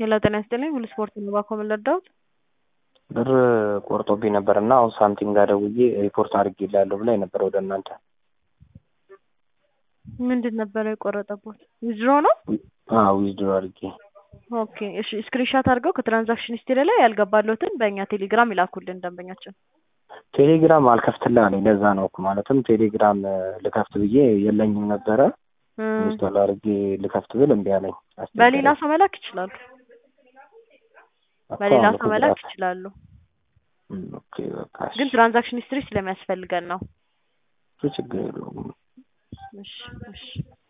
ሄሎ ጤና ይስጥልኝ ሁሉ ስፖርት ነው ባኮ ምን ልርዳዎት? ብር ቆርጦብኝ ነበር እና አሁን ሳንቲም ጋር ደውዬ ሪፖርት አድርጌልሃለሁ ብላኝ ነበር ወደ እናንተ። ምንድን ነበረ የቆረጠቦት? ዊዝድሮ ነው? አዎ ዊዝድሮ አድርጌ ኦኬ እሺ ስክሪንሻት አድርገው ከትራንዛክሽን ሂስትሪ ላይ ያልገባለሁትን በእኛ ቴሌግራም ይላኩልን ደንበኛችን። ቴሌግራም አልከፍትልህ አለኝ። ለዛ ነው እኮ ማለትም ቴሌግራም ልከፍት ብዬ የለኝም ነበረ ኢንስቶል አድርጌ ልከፍት ብል እምቢ አለኝ። አስቸገረኝ። በሌላ ሰው መላክ ይችላሉ። እኮ በሌላ አሁን ሰው መላክ እኮ ይችላሉ። እም፣ ኦኬ በቃ እሺ። ግን ትራንዛክሽን ሂስትሪ ስለሚያስፈልገን ነው። እሱ ችግር የለውም። እሺ እሺ